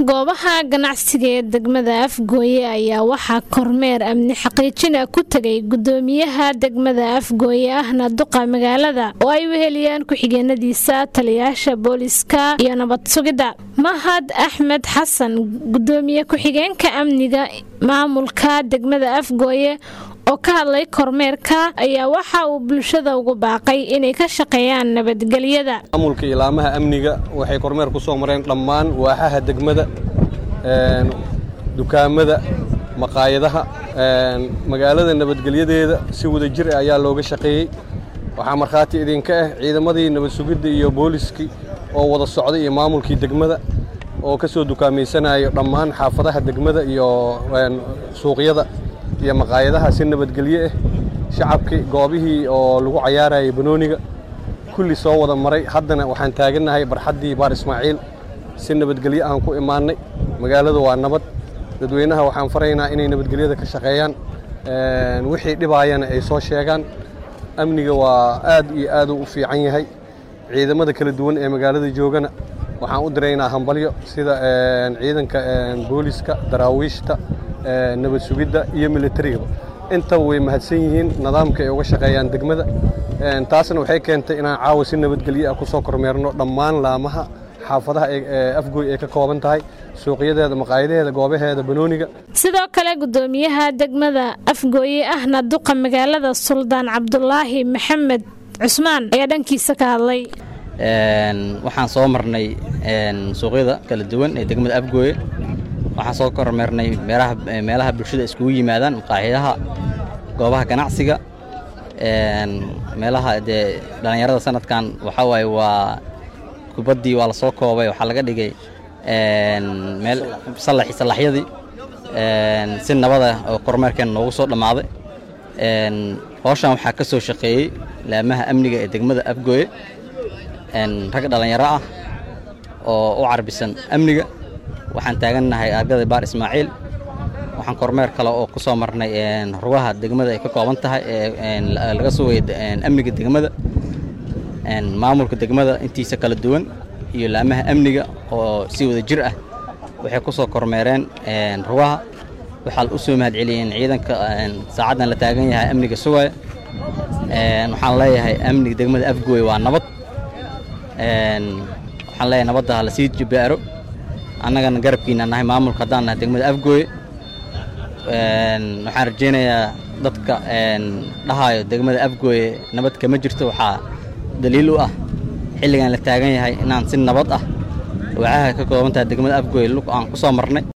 goobaha ganacsiga ee degmada afgooye ayaa waxaa kormeer amni xaqiijina ku tegay gudoomiyaha degmada afgooye ahna duqa magaalada oo ay weheliyaan ku-xigeenadiisa taliyaasha booliska iyo nabad sugidda mahad axmed xasan gudoomiye ku-xigeenka amniga maamulka degmada afgooye oo ka hadlay kormeerka ayaa waxa uu bulshada ugu baaqay inay ka shaqeeyaan nabadgelyada maamulka ilaamaha amniga waxay kormeer ku soo mareen dhammaan waaxaha degmada dukaamada maqaayadaha magaalada nabadgelyadeeda si wada jir ah ayaa looga shaqeeyey waxaa markhaati idinka ah ciidamadii nabad sugidda iyo booliskii oo wada socday iyo maamulkii degmada oo ka soo dukaamaysanaayo dhammaan xaafadaha degmada iyo suuqyada iyo maqaayadaha si nabadgelye ah shacabkii goobihii oo lagu cayaarayay banooniga kulli soo wada maray haddana waxaan taagannahay barxaddii baar ismaaciil si nabadgelye aan ku imaannay magaalada waa nabad dadweynaha waxaan faraynaa inay nabadgelyada ka shaqeeyaan wixii dhibaayana ay soo sheegaan amniga waa aad iyo aaduu u fiican yahay ciidamada kala duwan ee magaalada joogana waxaan u diraynaa hambalyo sida ciidanka booliska daraawiishta nabad sugidda iyo militarigaba intaba way mahadsan yihiin nidaamka ay uga shaqeeyaan degmada taasna waxay keentay inaan caawa si nabadgelye ah ku soo kormeerno dhammaan laamaha xaafadaha afgooy ay ka kooban tahay suuqyadeeda maqaayadaheeda goobaheeda banooniga sidoo kale gudoomiyaha degmada afgooye ahna duqa magaalada suldaan cabdulaahi maxamed cusmaan ayaa dhankiisa ka hadlay waxaan soo marnay suuqyada kala duwan ee degmada afgooye waxaan soo kormeernay meelaha bulshada iskugu yimaadaan maqaaxidaha goobaha ganacsiga meelaha dee dhallinyarada sanadkan waxaa waaye waa kubaddii waa la soo koobay waxaa laga dhigay meel salaxyadii si nabada oo kormeerkeena noogu soo dhammaaday howshan waxaa ka soo shaqeeyey laamaha amniga ee degmada afgooye rag dhallinyaro ah oo u carbisan amniga waxaan taagannahay argada baar ismaaciil waxaan kormeer kale oo ku soo marnay rugaha degmada ay ka kooban tahay laga sugaya amniga degmada maamulka degmada intiisa kala duwan iyo laamaha amniga oo si wada jir ah waxay ku soo kormeereen rugaha waxaa u soo mahad celiyeen ciidanka saacaddan la taagan yahay amniga sugaya waxaan leeyahay amniga degmada afgooye waa nabad waxaan leeyahay nabadda ha la sii jibaaro annagana garabkiina nahay maamulka haddaan nahay degmada afgooye waxaan rajaynayaa dadka dhahayo degmada afgooye nabad kama jirto waxaa daliil u ah xilligan la taagan yahay inaan si nabad ah waacaha ka kooban tahay degmada afgooye lug aan ku soo marnay